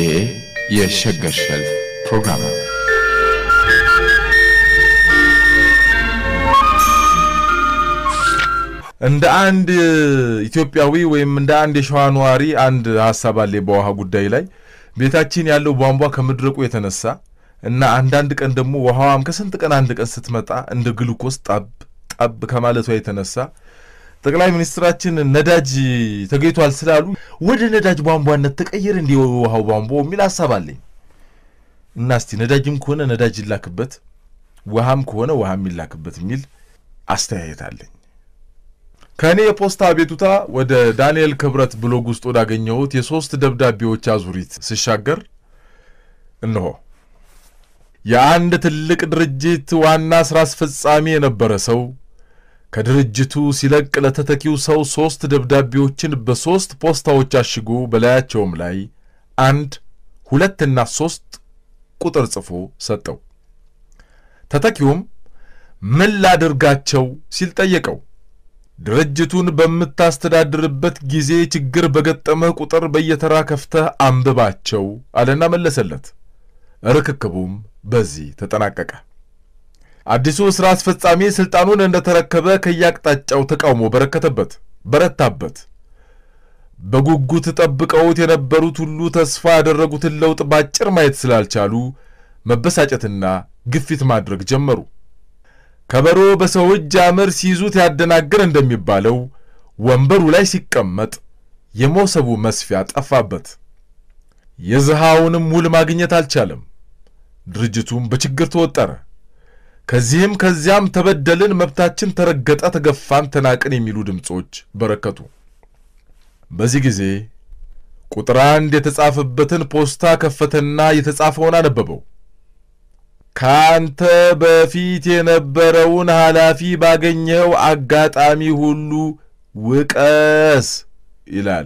ይህ የሸገር ሸልፍ ፕሮግራም ነው። እንደ አንድ ኢትዮጵያዊ ወይም እንደ አንድ የሸዋ ነዋሪ አንድ ሀሳብ አለ በውሃ ጉዳይ ላይ ቤታችን ያለው ቧንቧ ከመድረቁ የተነሳ እና አንዳንድ ቀን ደግሞ ውሃዋም ከስንት ቀን አንድ ቀን ስትመጣ እንደ ግሉኮስ ጣብ ጣብ ከማለቷ የተነሳ ጠቅላይ ሚኒስትራችን ነዳጅ ተገኝቷል ስላሉ ወደ ነዳጅ ቧንቧነት ተቀየር እንዲ ውሃው ቧንቧ የሚል ሀሳብ አለኝ እና እስቲ ነዳጅም ከሆነ ነዳጅ ይላክበት፣ ውሃም ከሆነ ውሃ የሚላክበት የሚል አስተያየት አለኝ። ከእኔ የፖስታ አቤቱታ ወደ ዳንኤል ክብረት ብሎግ ውስጥ ወዳገኘሁት የሦስት ደብዳቤዎች አዙሪት ስሻገር እነሆ የአንድ ትልቅ ድርጅት ዋና ሥራ አስፈጻሚ የነበረ ሰው ከድርጅቱ ሲለቅ ለተተኪው ሰው ሦስት ደብዳቤዎችን በሦስት ፖስታዎች አሽጎ በላያቸውም ላይ አንድ ሁለትና ሦስት ቁጥር ጽፎ ሰጠው። ተተኪውም ምን ላድርጋቸው ሲል ጠየቀው። ድርጅቱን በምታስተዳድርበት ጊዜ ችግር በገጠመህ ቁጥር በየተራ ከፍተህ አንብባቸው አለና መለሰለት። ርክክቡም በዚህ ተጠናቀቀ። አዲሱ ሥራ አስፈጻሚ ሥልጣኑን እንደተረከበ ከያቅጣጫው ተቃውሞ በረከተበት፣ በረታበት። በጉጉት ጠብቀውት የነበሩት ሁሉ ተስፋ ያደረጉትን ለውጥ ባጭር ማየት ስላልቻሉ መበሳጨትና ግፊት ማድረግ ጀመሩ። ከበሮ በሰው እጅ አመር ሲይዙት ያደናግር እንደሚባለው ወንበሩ ላይ ሲቀመጥ የሞሰቡ መስፊያ ጠፋበት። የዝሃውንም ውል ማግኘት አልቻለም። ድርጅቱም በችግር ተወጠረ። ከዚህም ከዚያም ተበደልን፣ መብታችን ተረገጠ፣ ተገፋን፣ ተናቅን የሚሉ ድምፆች በረከቱ። በዚህ ጊዜ ቁጥር አንድ የተጻፈበትን ፖስታ ከፈተና የተጻፈውን አነበበው። ከአንተ በፊት የነበረውን ኃላፊ ባገኘው አጋጣሚ ሁሉ ውቀስ ይላል።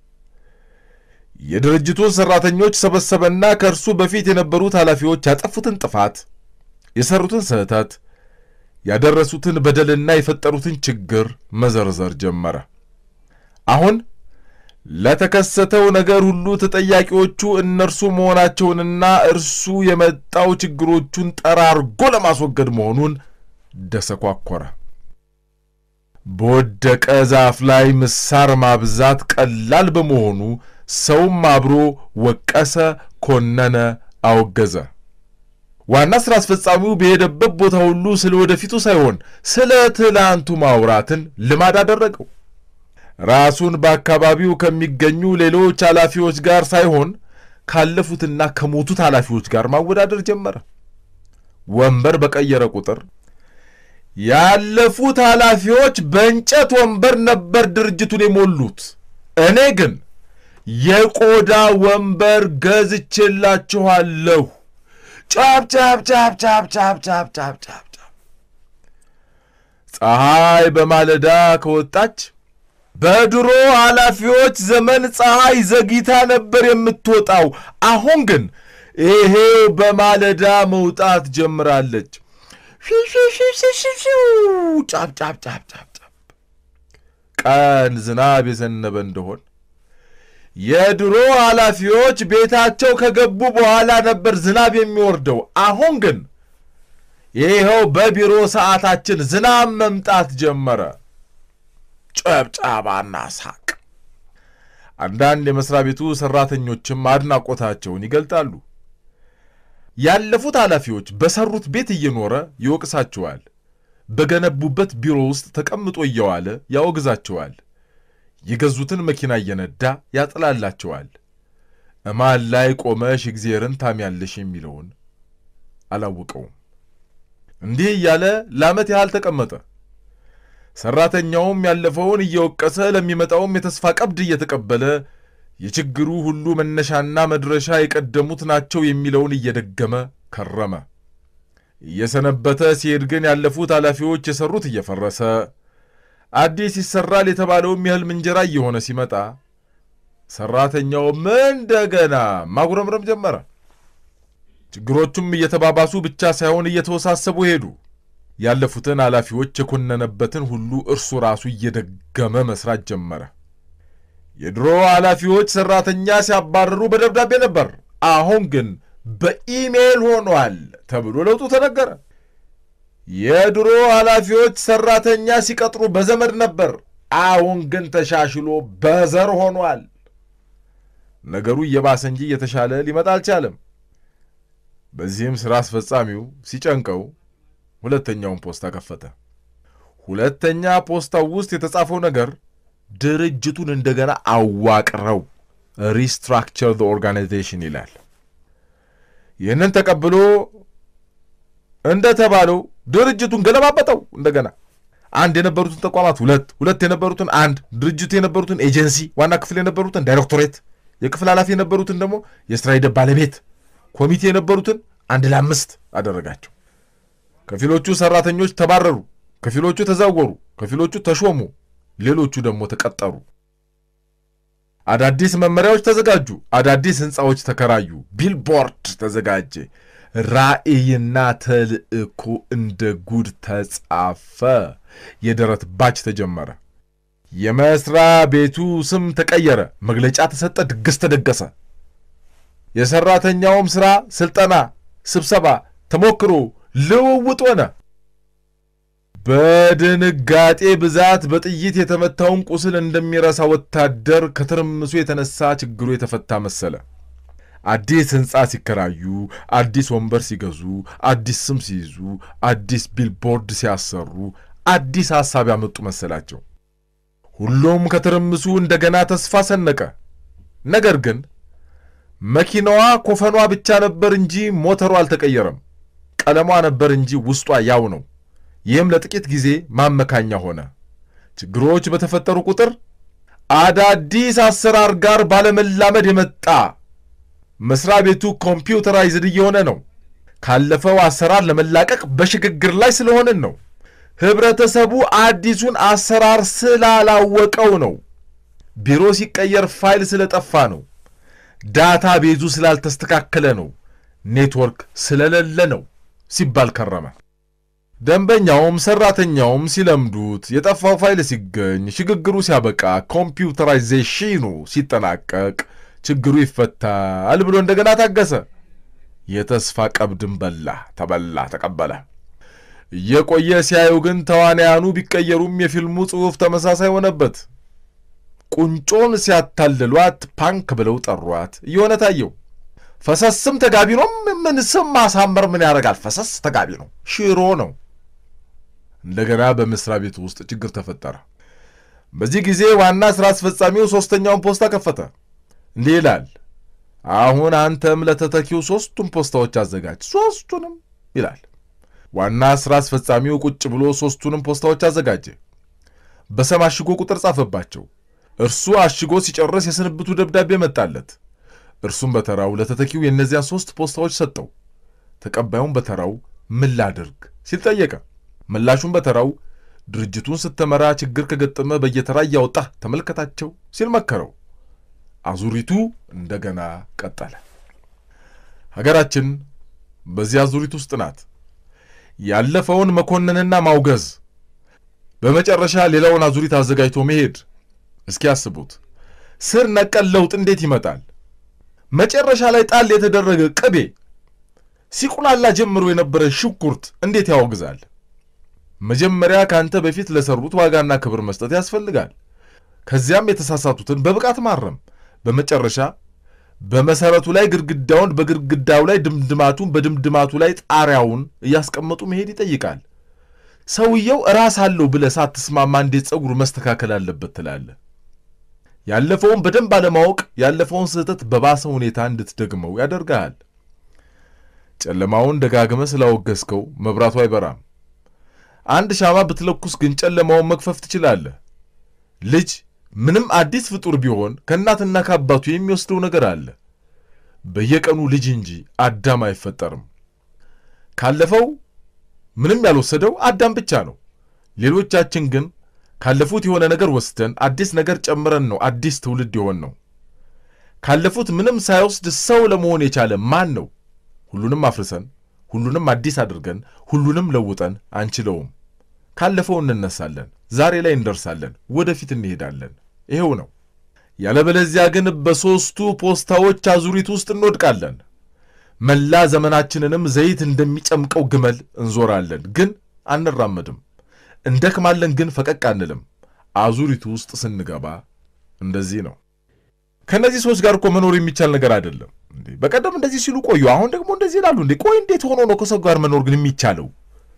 የድርጅቱን ሠራተኞች ሰበሰበና ከእርሱ በፊት የነበሩት ኃላፊዎች ያጠፉትን ጥፋት፣ የሠሩትን ስህተት፣ ያደረሱትን በደልና የፈጠሩትን ችግር መዘርዘር ጀመረ። አሁን ለተከሰተው ነገር ሁሉ ተጠያቂዎቹ እነርሱ መሆናቸውንና እርሱ የመጣው ችግሮቹን ጠራርጎ ለማስወገድ መሆኑን ደሰኳኮረ። በወደቀ ዛፍ ላይ ምሳር ማብዛት ቀላል በመሆኑ ሰውም አብሮ ወቀሰ፣ ኮነነ፣ አወገዘ። ዋና ሥራ አስፈጻሚው በሄደበት ቦታ ሁሉ ስለ ወደፊቱ ሳይሆን ስለ ትላንቱ ማውራትን ልማድ አደረገው። ራሱን በአካባቢው ከሚገኙ ሌሎች ኃላፊዎች ጋር ሳይሆን ካለፉትና ከሞቱት ኃላፊዎች ጋር ማወዳደር ጀመረ። ወንበር በቀየረ ቁጥር ያለፉት ኃላፊዎች በእንጨት ወንበር ነበር ድርጅቱን የሞሉት፣ እኔ ግን የቆዳ ወንበር ገዝቼላችኋለሁ። ጫብ ጫብ ጫብ ጫብ ጫብ ጫብ ጫብ ጫብ ፀሐይ በማለዳ ከወጣች በድሮ ኃላፊዎች ዘመን ፀሐይ ዘግይታ ነበር የምትወጣው። አሁን ግን ይሄው በማለዳ መውጣት ጀምራለች። ጫብ ጫብ ጫብ ጫብ ጫብ። ቀን ዝናብ የዘነበ እንደሆን የድሮ ኃላፊዎች ቤታቸው ከገቡ በኋላ ነበር ዝናብ የሚወርደው። አሁን ግን ይኸው በቢሮ ሰዓታችን ዝናብ መምጣት ጀመረ። ጨብጨባና ሳቅ። አንዳንድ የመስሪያ ቤቱ ሠራተኞችም አድናቆታቸውን ይገልጣሉ። ያለፉት ኃላፊዎች በሠሩት ቤት እየኖረ ይወቅሳቸዋል። በገነቡበት ቢሮ ውስጥ ተቀምጦ እየዋለ ያወግዛቸዋል። የገዙትን መኪና እየነዳ ያጥላላቸዋል። እማን ላይ ቆመሽ እግዜርን ታሚያለሽ የሚለውን አላወቀውም። እንዲህ እያለ ለዓመት ያህል ተቀመጠ። ሠራተኛውም ያለፈውን እየወቀሰ ለሚመጣውም የተስፋ ቀብድ እየተቀበለ የችግሩ ሁሉ መነሻና መድረሻ የቀደሙት ናቸው የሚለውን እየደገመ ከረመ። እየሰነበተ ሲሄድ ግን ያለፉት ኃላፊዎች የሠሩት እየፈረሰ አዲስ ይሠራል የተባለውም የሕልም እንጀራ እየሆነ ሲመጣ ሠራተኛውም እንደገና ማጉረምረም ጀመረ። ችግሮቹም እየተባባሱ ብቻ ሳይሆን እየተወሳሰቡ ሄዱ። ያለፉትን ኃላፊዎች የኮነነበትን ሁሉ እርሱ ራሱ እየደገመ መሥራት ጀመረ። የድሮ ኃላፊዎች ሠራተኛ ሲያባረሩ በደብዳቤ ነበር፣ አሁን ግን በኢሜይል ሆኗል ተብሎ ለውጡ ተነገረ። የድሮ ኃላፊዎች ሠራተኛ ሲቀጥሩ በዘመድ ነበር፣ አሁን ግን ተሻሽሎ በዘር ሆኗል። ነገሩ እየባሰ እንጂ እየተሻለ ሊመጣ አልቻለም። በዚህም ሥራ አስፈጻሚው ሲጨንቀው ሁለተኛውን ፖስታ ከፈተ። ሁለተኛ ፖስታው ውስጥ የተጻፈው ነገር ድርጅቱን እንደገና አዋቅረው ሪስትራክቸር ዘ ኦርጋናይዜሽን ይላል። ይህንን ተቀብሎ እንደተባለው ድርጅቱን ገለባበጠው። እንደገና አንድ የነበሩትን ተቋማት ሁለት፣ ሁለት የነበሩትን አንድ፣ ድርጅቱ የነበሩትን ኤጀንሲ ዋና ክፍል የነበሩትን ዳይሬክቶሬት፣ የክፍል ኃላፊ የነበሩትን ደግሞ የስራ ሂደት ባለቤት፣ ኮሚቴ የነበሩትን አንድ ለአምስት አደረጋቸው። ከፊሎቹ ሰራተኞች ተባረሩ፣ ከፊሎቹ ተዛወሩ፣ ከፊሎቹ ተሾሙ፣ ሌሎቹ ደግሞ ተቀጠሩ። አዳዲስ መመሪያዎች ተዘጋጁ፣ አዳዲስ ሕንፃዎች ተከራዩ፣ ቢልቦርድ ተዘጋጀ። ራዕይና ተልእኮ እንደ ጉድ ተጻፈ። የደረት ባች ተጀመረ። የመስሪያ ቤቱ ስም ተቀየረ። መግለጫ ተሰጠ። ድግስ ተደገሰ። የሰራተኛውም ሥራ ስልጠና፣ ስብሰባ፣ ተሞክሮ፣ ልውውጥ ሆነ። በድንጋጤ ብዛት በጥይት የተመታውን ቁስል እንደሚረሳ ወታደር ከትርምሱ የተነሳ ችግሩ የተፈታ መሰለ። አዲስ ሕንፃ ሲከራዩ፣ አዲስ ወንበር ሲገዙ፣ አዲስ ስም ሲይዙ፣ አዲስ ቢልቦርድ ሲያሰሩ፣ አዲስ ሐሳብ ያመጡ መሰላቸው። ሁሉም ከትርምሱ እንደገና ተስፋ ሰነቀ። ነገር ግን መኪናዋ ኮፈኗ ብቻ ነበር እንጂ ሞተሯ አልተቀየረም። ቀለሟ ነበር እንጂ ውስጧ ያው ነው። ይህም ለጥቂት ጊዜ ማመካኛ ሆነ። ችግሮች በተፈጠሩ ቁጥር አዳዲስ አሰራር ጋር ባለመላመድ የመጣ መስሪያ ቤቱ ኮምፒውተራይዝድ እየሆነ ነው። ካለፈው አሰራር ለመላቀቅ በሽግግር ላይ ስለሆንን ነው። ህብረተሰቡ አዲሱን አሰራር ስላላወቀው ነው። ቢሮ ሲቀየር ፋይል ስለጠፋ ነው። ዳታ ቤዙ ስላልተስተካከለ ነው። ኔትወርክ ስለሌለ ነው ሲባል ከረመ። ደንበኛውም ሰራተኛውም ሲለምዱት፣ የጠፋው ፋይል ሲገኝ፣ ሽግግሩ ሲያበቃ፣ ኮምፒውተራይዜሽኑ ሲጠናቀቅ ችግሩ ይፈታል ብሎ እንደገና ታገሰ። የተስፋ ቀብድን በላ፣ ተበላ፣ ተቀበለ። እየቆየ ሲያዩ ግን ተዋንያኑ ቢቀየሩም የፊልሙ ጽሑፍ ተመሳሳይ ሆነበት። ቁንጮን ሲያታልሏት ፓንክ ብለው ጠሯት እየሆነ ታየው። ፈሰስም ተጋቢ ነው። ምን ስም ማሳመር ምን ያደርጋል? ፈሰስ ተጋቢ ነው፣ ሽሮ ነው። እንደገና በመስሪያ ቤቱ ውስጥ ችግር ተፈጠረ። በዚህ ጊዜ ዋና ሥራ አስፈጻሚው ሦስተኛውን ፖስታ ከፈተ። እንዲህ ይላል፣ አሁን አንተም ለተተኪው ሦስቱን ፖስታዎች አዘጋጅ፣ ሦስቱንም ይላል። ዋና ሥራ አስፈጻሚው ቁጭ ብሎ ሦስቱንም ፖስታዎች አዘጋጀ። በሰም አሽጎ ቁጥር ጻፈባቸው። እርሱ አሽጎ ሲጨርስ የስንብቱ ደብዳቤ መጣለት። እርሱም በተራው ለተተኪው የእነዚያን ሦስት ፖስታዎች ሰጠው። ተቀባዩም በተራው ምን ላድርግ ሲል ጠየቀ። ምላሹም በተራው ድርጅቱን ስትመራ ችግር ከገጠመ በየተራ እያወጣህ ተመልከታቸው ሲል መከረው። አዙሪቱ እንደገና ቀጠለ። ሀገራችን በዚህ አዙሪት ውስጥ ናት። ያለፈውን መኮንንና ማውገዝ፣ በመጨረሻ ሌላውን አዙሪት አዘጋጅቶ መሄድ። እስኪ ያስቡት፣ ስር ነቀል ለውጥ እንዴት ይመጣል? መጨረሻ ላይ ጣል የተደረገ ቅቤ፣ ሲቁላላ ጀምሮ የነበረ ሽንኩርት እንዴት ያወግዛል? መጀመሪያ ከአንተ በፊት ለሰሩት ዋጋና ክብር መስጠት ያስፈልጋል። ከዚያም የተሳሳቱትን በብቃት ማረም፣ በመጨረሻ በመሰረቱ ላይ ግድግዳውን በግድግዳው ላይ ድምድማቱን በድምድማቱ ላይ ጣሪያውን እያስቀመጡ መሄድ ይጠይቃል። ሰውየው ራስ አለው ብለህ ሳትስማማ እንዴት ጸጉሩ መስተካከል አለበት ትላለህ? ያለፈውን በደንብ አለማወቅ ያለፈውን ስህተት በባሰ ሁኔታ እንድትደግመው ያደርግሃል። ጨለማውን ደጋግመህ ስላወገዝከው መብራቱ አይበራም። አንድ ሻማ ብትለኩስ ግን ጨለማውን መክፈፍ ትችላለህ። ልጅ ምንም አዲስ ፍጡር ቢሆን ከእናትና ከአባቱ የሚወስደው ነገር አለ። በየቀኑ ልጅ እንጂ አዳም አይፈጠርም። ካለፈው ምንም ያልወሰደው አዳም ብቻ ነው። ሌሎቻችን ግን ካለፉት የሆነ ነገር ወስደን አዲስ ነገር ጨምረን ነው አዲስ ትውልድ የሆን ነው። ካለፉት ምንም ሳይወስድ ሰው ለመሆን የቻለ ማን ነው? ሁሉንም አፍርሰን ሁሉንም አዲስ አድርገን ሁሉንም ለውጠን አንችለውም። ካለፈው እንነሳለን፣ ዛሬ ላይ እንደርሳለን፣ ወደፊት እንሄዳለን። ይሄው ነው። ያለበለዚያ ግን በሦስቱ ፖስታዎች አዙሪት ውስጥ እንወድቃለን። መላ ዘመናችንንም ዘይት እንደሚጨምቀው ግመል እንዞራለን፣ ግን አንራመድም። እንደክማለን፣ ግን ፈቀቅ አንልም። አዙሪቱ ውስጥ ስንገባ እንደዚህ ነው። ከእነዚህ ሰዎች ጋር እኮ መኖር የሚቻል ነገር አይደለም። እንዴ በቀደም እንደዚህ ሲሉ ቆዩ፣ አሁን ደግሞ እንደዚህ ይላሉ። እንዴ ቆይ እንዴት ሆኖ ነው ከሰው ጋር መኖር ግን የሚቻለው?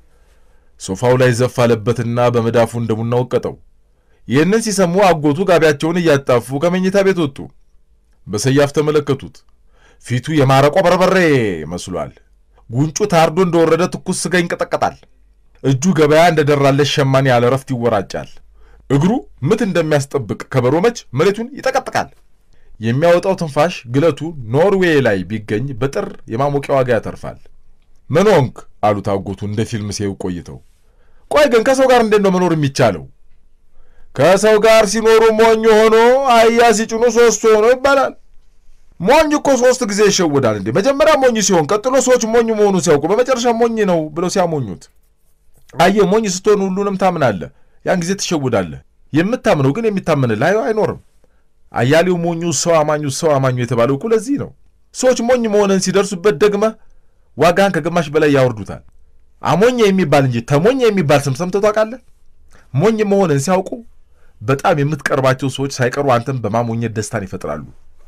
ሶፋው ላይ ዘፍ አለበትና በመዳፉ እንደ ቡና ወቀጠው። ይህንን ሲሰሙ አጎቱ ጋቢያቸውን እያጣፉ ከመኝታ ቤት ወጡ። በሰያፍ ተመለከቱት። ፊቱ የማረቆ በርበሬ መስሏል። ጉንጩ ታርዶ እንደወረደ ትኩስ ስጋ ይንቀጠቀጣል። እጁ ገበያ እንደደራለች ሸማኔ ያለ ረፍት ይወራጫል። እግሩ ምት እንደሚያስጠብቅ ከበሮ መች መሬቱን ይጠቀጥቃል። የሚያወጣው ትንፋሽ ግለቱ ኖርዌይ ላይ ቢገኝ በጥር የማሞቂያ ዋጋ ያተርፋል። ምን ሆንክ አሉት አጎቱ እንደ ፊልም ሲያዩ ቆይተው። ቆይ ግን ከሰው ጋር እንዴት ነው መኖር የሚቻለው? ከሰው ጋር ሲኖሩ ሞኝ ሆኖ አህያ ሲጭኑ ሶስት ሆኖ ይባላል። ሞኝ እኮ ሶስት ጊዜ ይሸውዳል እንዴ! መጀመሪያ ሞኝ ሲሆን፣ ቀጥሎ ሰዎች ሞኝ መሆኑን ሲያውቁ፣ በመጨረሻ ሞኝ ነው ብለው ሲያሞኙት። አየህ ሞኝ ስትሆን ሁሉንም ታምናለህ፣ ያን ጊዜ ትሸውዳለህ። የምታምነው ግን የሚታመንልህ አይኖርም። አያሌው ሞኙ ሰው አማኙ ሰው አማኙ የተባለው እኮ ለዚህ ነው። ሰዎች ሞኝ መሆንን ሲደርሱበት ደግመህ ዋጋህን ከግማሽ በላይ ያወርዱታል። አሞኘ የሚባል እንጂ ተሞኘ የሚባል ስም ሰምተህ ታውቃለህ? ሞኝ መሆንን ሲያውቁ በጣም የምትቀርባቸው ሰዎች ሳይቀሩ አንተን በማሞኘት ደስታን ይፈጥራሉ።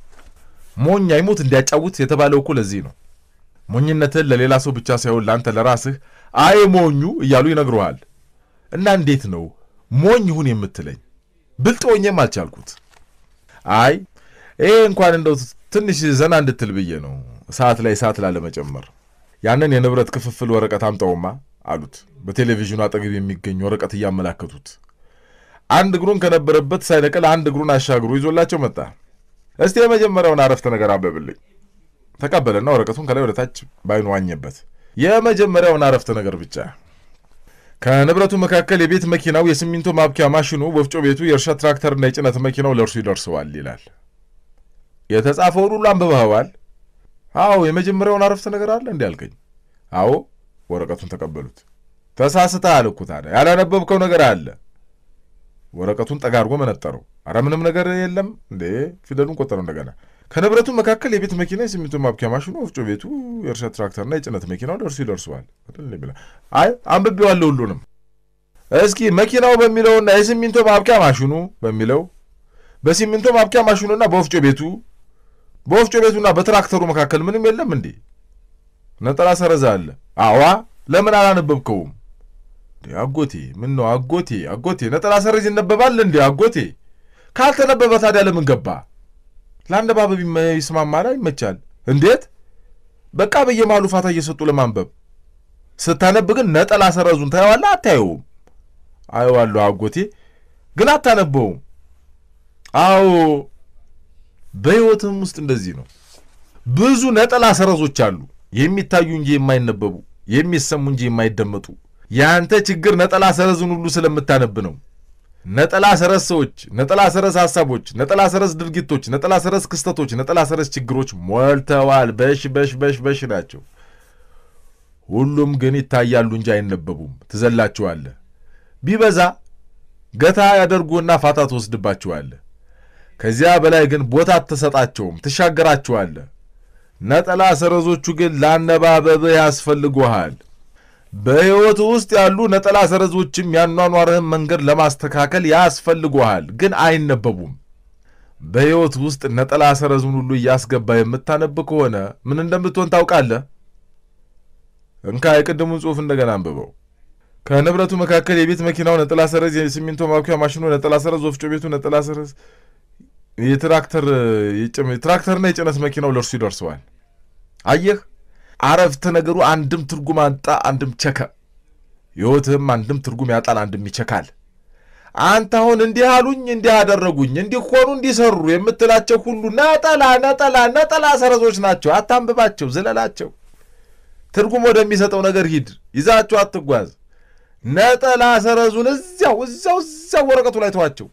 ሞኝ አይሞት እንዲያጫውት የተባለው እኮ ለዚህ ነው። ሞኝነትህን ለሌላ ሰው ብቻ ሳይሆን ለአንተ ለራስህ አይ ሞኙ እያሉ ይነግሩሃል። እና እንዴት ነው ሞኝ ይሁን የምትለኝ? ብልጥ ሆኜም አልቻልኩት። አይ ይሄ እንኳን እንደው ትንሽ ዘና እንድትል ብዬ ነው፣ ሰዓት ላይ ሰዓት ላለመጨመር። ያንን የንብረት ክፍፍል ወረቀት አምጣውማ አሉት፣ በቴሌቪዥኑ አጠገብ የሚገኝ ወረቀት እያመላከቱት። አንድ እግሩን ከነበረበት ሳይነቅል አንድ እግሩን አሻግሮ ይዞላቸው መጣ። እስቲ የመጀመሪያውን አረፍተ ነገር አንብብልኝ። ተቀበለና ወረቀቱን ከላይ ወደ ታች ባይኑ ዋኘበት። የመጀመሪያውን አረፍተ ነገር ብቻ። ከንብረቱ መካከል የቤት መኪናው፣ የሲሚንቶ ማብኪያ ማሽኑ፣ ወፍጮ ቤቱ፣ የእርሻ ትራክተርና የጭነት መኪናው ለእርሱ ይደርሰዋል ይላል። የተጻፈውን ሁሉ አንብበኸዋል? አዎ። የመጀመሪያውን አረፍተ ነገር አለ እንዲ ያልከኝ? አዎ። ወረቀቱን ተቀበሉት። ተሳስተሃል እኮ ታዲያ ያላነበብከው ነገር አለ። ወረቀቱን ጠጋ አድርጎ መነጠረው። አረ ምንም ነገር የለም እንዴ! ፊደሉን ቆጠረው እንደገና። ከንብረቱ መካከል የቤት መኪና፣ የሲሚንቶ ማብኪያ ማሽኑ፣ ወፍጮ ቤቱ፣ የእርሻ ትራክተርና የጭነት መኪናው ለእርሱ ይደርሰዋል። አይ አንብቤዋለሁ ሁሉንም። እስኪ መኪናው በሚለውና የሲሚንቶ ማብኪያ ማሽኑ በሚለው በሲሚንቶ ማብኪያ ማሽኑና በወፍጮ ቤቱ በወፍጮ ቤቱና በትራክተሩ መካከል ምንም የለም እንዴ? ነጠላ ሰረዛ አለ። አዋ ለምን አላነበብከውም? አጎቴ ምን ነው አጎቴ አጎቴ ነጠላ ሰረዝ ይነበባል እንዴ አጎቴ? ካልተነበበ ታዲያ ለምን ገባ? ለአነባበብ ይስማማል፣ ይመቻል። እንዴት በቃ በየመሃሉ ፋታ እየሰጡ ለማንበብ ስታነብ ግን ነጠላ ሰረዙን ታየዋለህ አታየውም? አየዋለሁ አጎቴ፣ ግን አታነበውም። አዎ በሕይወትም ውስጥ እንደዚህ ነው። ብዙ ነጠላ ሰረዞች አሉ፣ የሚታዩ እንጂ የማይነበቡ የሚሰሙ እንጂ የማይደመጡ። የአንተ ችግር ነጠላ ሰረዝን ሁሉ ስለምታነብ ነው። ነጠላ ሰረዝ ሰዎች፣ ነጠላ ሰረዝ ሐሳቦች፣ ነጠላ ሰረዝ ድርጊቶች፣ ነጠላ ሰረዝ ክስተቶች፣ ነጠላ ሰረዝ ችግሮች ሞልተዋል። በሽ በሽ በሽ በሽ ናቸው። ሁሉም ግን ይታያሉ እንጂ አይነበቡም። ትዘላቸዋለህ። ቢበዛ ገታ ያደርጉና ፋታ ትወስድባቸዋለህ። ከዚያ በላይ ግን ቦታ አትሰጣቸውም፣ ትሻገራቸዋለህ። ነጠላ ሰረዞቹ ግን ለአነባበብህ ያስፈልጉሃል። በሕይወት ውስጥ ያሉ ነጠላ ሰረዞችም ያኗኗርህን መንገድ ለማስተካከል ያስፈልጉሃል፣ ግን አይነበቡም። በሕይወት ውስጥ ነጠላ ሰረዙን ሁሉ እያስገባ የምታነብ ከሆነ ምን እንደምትሆን ታውቃለህ? እንካ የቅድሙን ጽሑፍ እንደገና አንብበው። ከንብረቱ መካከል የቤት መኪናው ነጠላ ሰረዝ፣ የሲሚንቶ ማብኪያ ማሽኑ ነጠላ ሰረዝ፣ ወፍጮ ቤቱ ነጠላ ሰረዝ፣ የትራክተር ትራክተርና የጭነት መኪናው ለእርሱ ይደርሰዋል። አየህ አረፍተ ነገሩ አንድም ትርጉም አጣ፣ አንድም ቸከ። ሕይወትህም አንድም ትርጉም ያጣል፣ አንድም ይቸካል። አንተ አሁን እንዲህ አሉኝ፣ እንዲህ አደረጉኝ፣ እንዲህ ሆኑ፣ እንዲህ ሰሩ የምትላቸው ሁሉ ነጠላ ነጠላ ነጠላ ሰረዞች ናቸው። አታንብባቸው፣ ዝለላቸው። ትርጉም ወደሚሰጠው ነገር ሂድ፣ ይዛቸው አትጓዝ። ነጠላ ሰረዙን እዚያው እዚያው እዚያው ወረቀቱ ላይ ተዋቸው።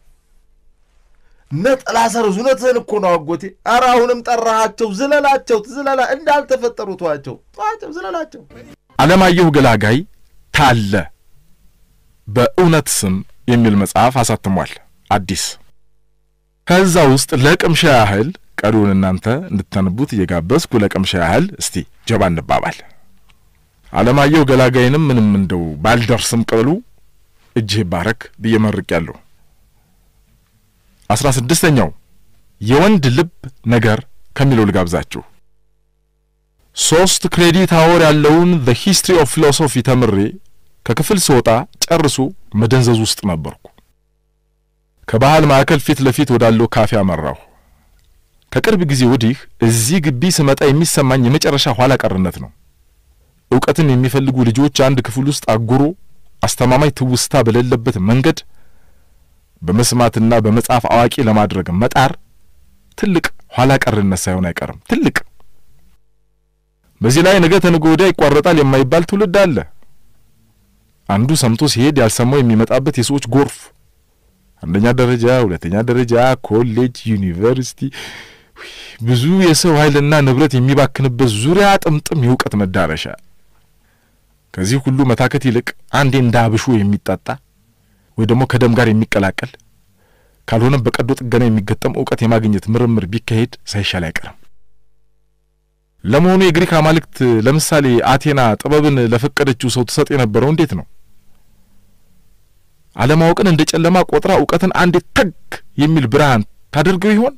ነጠላ ሰረዙ እውነትህን እኮ ነው አጎቴ። ኧረ አሁንም ጠራሃቸው፣ ዝለላቸው፣ ዝለላ እንዳልተፈጠሩ ተዋቸው፣ ተዋቸው፣ ዝለላቸው። አለማየሁ ገላጋይ ታለ በእውነት ስም የሚል መጽሐፍ አሳትሟል። አዲስ ከዛ ውስጥ ለቅምሻ ያህል ቀሪውን እናንተ እንድታነቡት እየጋበዝኩ ለቅምሻ ያህል እስቲ ጀባ እንባባል። አለማየሁ ገላጋይንም ምንም እንደው ባልደርስም ቅሉ እጅህ ባረክ ብዬ መርቄያለሁ። አስራ ስድስተኛው የወንድ ልብ ነገር ከሚለው ልጋብዛችሁ። ሶስት ክሬዲት አወር ያለውን ዘ ሂስትሪ ኦፍ ፊሎሶፊ ተምሬ ከክፍል ስወጣ ጨርሶ መደንዘዝ ውስጥ ነበርኩ። ከባህል ማዕከል ፊት ለፊት ወዳለው ካፌ አመራሁ። ከቅርብ ጊዜ ወዲህ እዚህ ግቢ ስመጣ የሚሰማኝ የመጨረሻ ኋላ ቀርነት ነው። እውቀትን የሚፈልጉ ልጆች አንድ ክፍል ውስጥ አጉሮ አስተማማኝ ትውስታ በሌለበት መንገድ በመስማትና በመጻፍ አዋቂ ለማድረግ መጣር ትልቅ ኋላ ቀርነት ሳይሆን አይቀርም። ትልቅ በዚህ ላይ ነገ ተነገ ወዲያ ይቋረጣል የማይባል ትውልድ አለ። አንዱ ሰምቶ ሲሄድ ያልሰማው የሚመጣበት የሰዎች ጎርፍ፣ አንደኛ ደረጃ፣ ሁለተኛ ደረጃ፣ ኮሌጅ፣ ዩኒቨርሲቲ፣ ብዙ የሰው ኃይልና ንብረት የሚባክንበት ዙሪያ ጥምጥም የእውቀት መዳረሻ። ከዚህ ሁሉ መታከት ይልቅ አንዴ እንደ አብሾ የሚጠጣ ወይ ደግሞ ከደም ጋር የሚቀላቀል ካልሆነም በቀዶ ጥገና የሚገጠም እውቀት የማግኘት ምርምር ቢካሄድ ሳይሻል አይቀርም። ለመሆኑ የግሪክ አማልክት ለምሳሌ አቴና ጥበብን ለፈቀደችው ሰው ትሰጥ የነበረው እንዴት ነው? አለማወቅን እንደ ጨለማ ቆጥራ እውቀትን አንዴ ተግ የሚል ብርሃን ታደርገው ይሆን?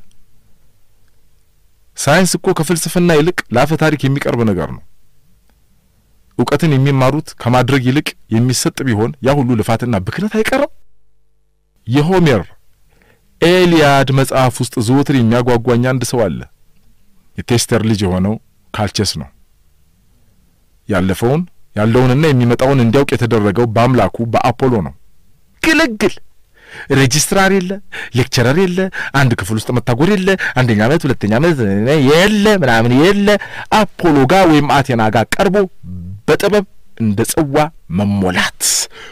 ሳይንስ እኮ ከፍልስፍና ይልቅ ለአፈ ታሪክ የሚቀርብ ነገር ነው። እውቀትን የሚማሩት ከማድረግ ይልቅ የሚሰጥ ቢሆን ያ ሁሉ ልፋትና ብክነት አይቀርም። የሆሜር ኤልያድ መጽሐፍ ውስጥ ዘወትር የሚያጓጓኝ አንድ ሰው አለ። የቴስተር ልጅ የሆነው ካልቸስ ነው። ያለፈውን ያለውንና የሚመጣውን እንዲያውቅ የተደረገው በአምላኩ በአፖሎ ነው። ግልግል ሬጂስትራር የለ፣ ሌክቸረር የለ፣ አንድ ክፍል ውስጥ መታጎር የለ፣ አንደኛ ዓመት ሁለተኛ ዓመት የለ ምናምን የለ። አፖሎ ጋር ወይም አቴና ጋር ቀርቦ በጥበብ እንደ ጽዋ መሞላት።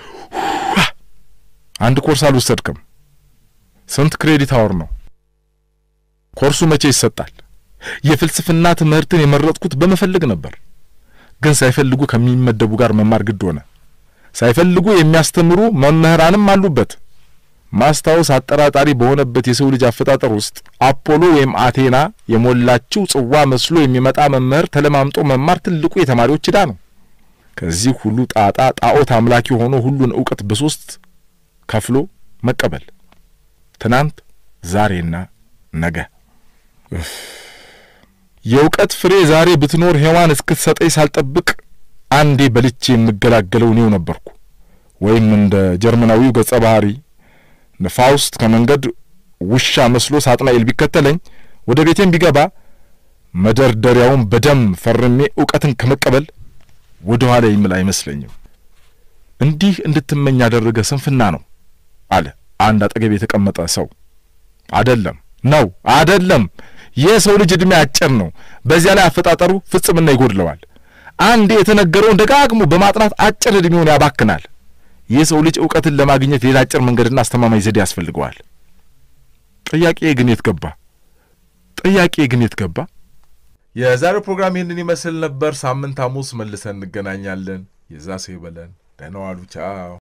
አንድ ኮርስ አልወሰድክም። ስንት ክሬዲት አወር ነው ኮርሱ? መቼ ይሰጣል? የፍልስፍና ትምህርትን የመረጥኩት በመፈለግ ነበር፣ ግን ሳይፈልጉ ከሚመደቡ ጋር መማር ግድ ሆነ። ሳይፈልጉ የሚያስተምሩ መምህራንም አሉበት። ማስታወስ አጠራጣሪ በሆነበት የሰው ልጅ አፈጣጠር ውስጥ አፖሎ ወይም አቴና የሞላችው ጽዋ መስሎ የሚመጣ መምህር ተለማምጦ መማር ትልቁ የተማሪዎች ዕዳ ነው። ከዚህ ሁሉ ጣጣ ጣዖት አምላኪ ሆኖ ሁሉን እውቀት በሶስት ከፍሎ መቀበል፣ ትናንት፣ ዛሬና ነገ። የእውቀት ፍሬ ዛሬ ብትኖር ሔዋን እስክትሰጠኝ ሳልጠብቅ አንዴ በልቼ የምገላገለው እኔው ነበርኩ። ወይም እንደ ጀርመናዊው ገጸ ባህሪ ፋውስት ከመንገድ ውሻ መስሎ ሳጥናኤል ቢከተለኝ ወደ ቤቴም ቢገባ መደርደሪያውን በደም ፈርሜ እውቀትን ከመቀበል ወደ ኋላ ይምል አይመስለኝም። እንዲህ እንድትመኝ ያደረገ ስንፍና ነው አለ አንድ አጠገብ የተቀመጠ ሰው። አደለም ነው አደለም። የሰው ልጅ ዕድሜ አጭር ነው። በዚያ ላይ አፈጣጠሩ ፍጽምና ይጎድለዋል። አንድ የተነገረውን ደጋግሞ በማጥናት አጭር ዕድሜውን ያባክናል። የሰው ልጅ እውቀትን ለማግኘት ሌላ አጭር መንገድና አስተማማኝ ዘዴ ያስፈልገዋል። ጥያቄ ግን የት ገባ? ጥያቄ ግን የት ገባ? የዛሬው ፕሮግራም ይህንን ይመስል ነበር። ሳምንት ሐሙስ መልሰን እንገናኛለን። የዛ ሰው ይበለን። ደህና ዋሉ። ቻው